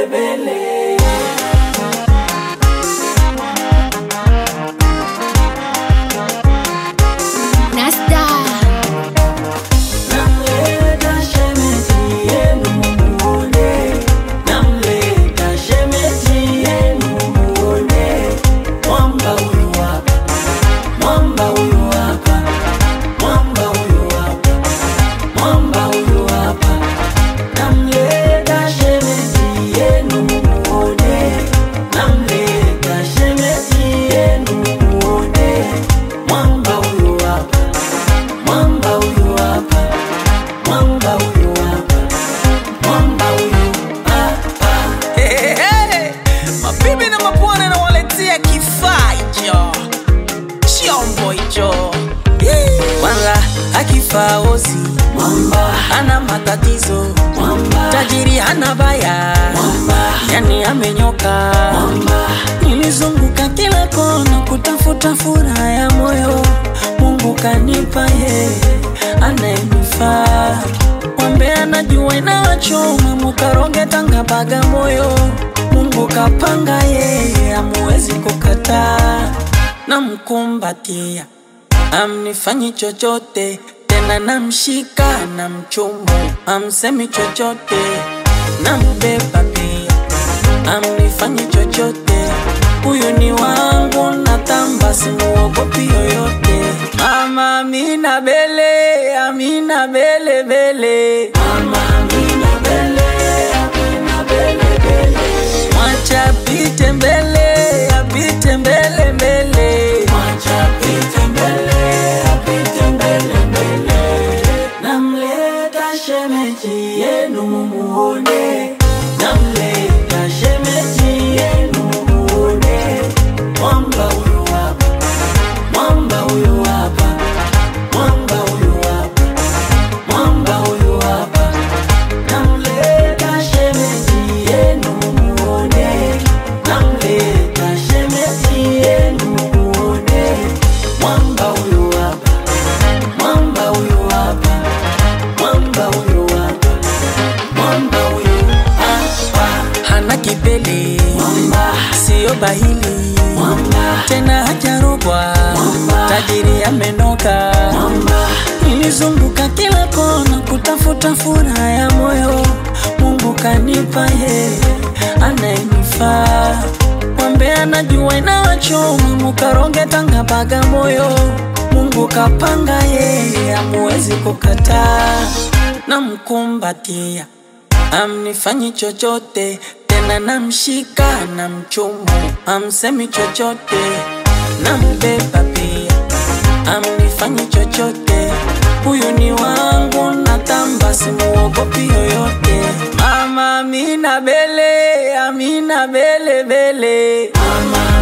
bele bele. Nasta Namleta shemeji yenu muone, namleta shemeji yenu muone. Mwamba huyu hapa, mwamba huyu hapa, mwamba huyu hapa, mwamba huyu hapa. Namleta shemeji yenu muone, namleta shemeji yenu muone. Mwamba huyu hapa, mwamba huyu hapa, mwamba huyu hapa, mwamba huyu hapa. Hey, hey. Mabibi na mabwana nawaletea kifaa hicho, chombo hicho Yee. kwanza akifaa ozi Mwamba, hana matatizo, mwamba, tajiri hana baya, mwamba, yani amenyoka. mwamba, Nilizunguka kila kona kutafuta furaha ya moyo, Mungu kanipa yeye anayenifaa. Wambe anajua inawachoma, mukaroge Tanga Bagamoyo, Mungu kapanga yeye, amuwezi kukataa. Namkumbatia, amnifanyi chochote tena, namshika na mchumu, amsemi chochote, nambeba pia amnifanyi chochote, huyu ni wangu, natamba simuogopi yoyote. Mama Amina Bele, Amina Bele Bele, mama Amina bele, Amina bele bele. mwacha apite mbele, apite mbele mbele. Mwacha apite mbele, apite mbele mbele. Namleta shemeji yenu mumuone, namleta shemeji yenu mumuone. Mwamba huyu hapa, mwamba huyu hapa, mwamba huyu hapa, mwamba huyu hapa. Namleta shemeji yenu mumuone, namleta shemeji yenu mumuone. Mwamba huyu hapa, mwamba huyu hapa, mwamba huyu hapa, mwamba huyu hapa. Hana kipele, Mwamba, siyo bahili, mwamba, tena hajarogwa, Mwamba. tajiri amenoka. mwamba, Nilizunguka kila kona kutafuta furaha ya moyo, Mungu kanipa yeye anayenifaa. Mwambe anajua inawachoma, mukaroge Tanga Bagamoyo, Mungu kapanga yeye, amuwezi kukataa. Namkumbatia, amnifanyi chochote tena, namshika na mchumu, amsemi chochote, nambeba pia amnifanyi chochote, huyu ni wangu, natamba simuogopi yoyote. Mama Amina Bele, Amina Bele Bele, mama